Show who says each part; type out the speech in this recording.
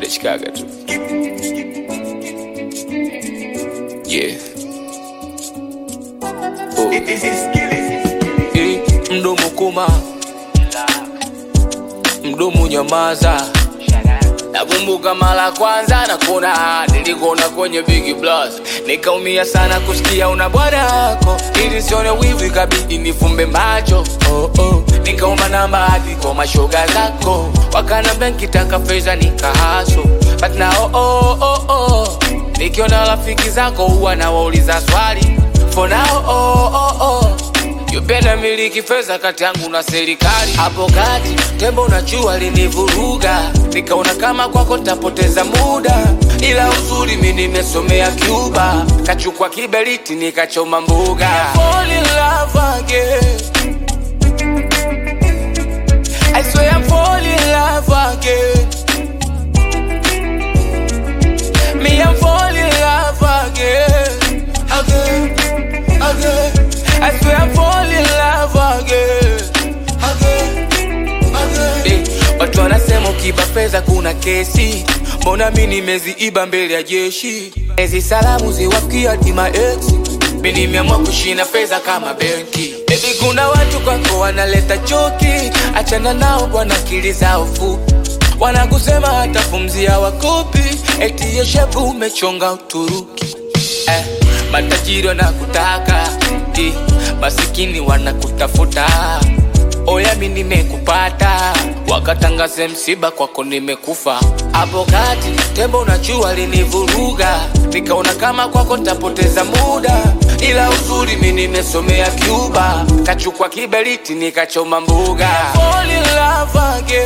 Speaker 1: nachikaga tu yeah. oh. Eh, mdomo kuma mdomo nyamaza nakumbuka mara kwanza nakuna nilikona kwenye big plus nikaumia sana kusikia una bwana yako ili sione wivu ikabidi nifumbe macho oh, oh. nikaomba namba hadi kwa mashoga zako wakanambia nkitaka fedha nikahaso but na oh, oh, oh, oh. nikiona rafiki zako huwa nawauliza swali for now oh, oh, oh. Yupenda miliki fedha kati yangu na serikali. Hapo kati tembo na jua linivuruga, nikaona kama kwako tapoteza muda, ila uzuri mi nimesomea Cuba, kachukua kiberiti nikachoma mbuga. Fall in love again. I swear I'm fall in love again. Me I'm fall in love again, again, again. I swear I'm fall in love again, again, again. Eh, watu wanasema ukiba fedha kuna kesi, mbona mi nimeziiba mbele ya jeshi? Ezi salamu ziwafikia hadi ma ex, mi nimeamua kushina fedha kama benki. Baby, kuna watu kwako wanaleta choki, achana nao bwana, akili zao fupi wanakusema hata pumzi hawakupi, eti yeshepu umechonga Uturuki eh, matajiri wanakutaka eh, masikini wanakutafuta oya mi nimekupata wakatangaze msiba kwako nimekufa hapo kati tembo na jua linivuruga nikaona kama kwako ntapoteza muda ila uzuri mi nimesomea Cuba kachukua kiberiti nikachoma mbuga Fall in love again.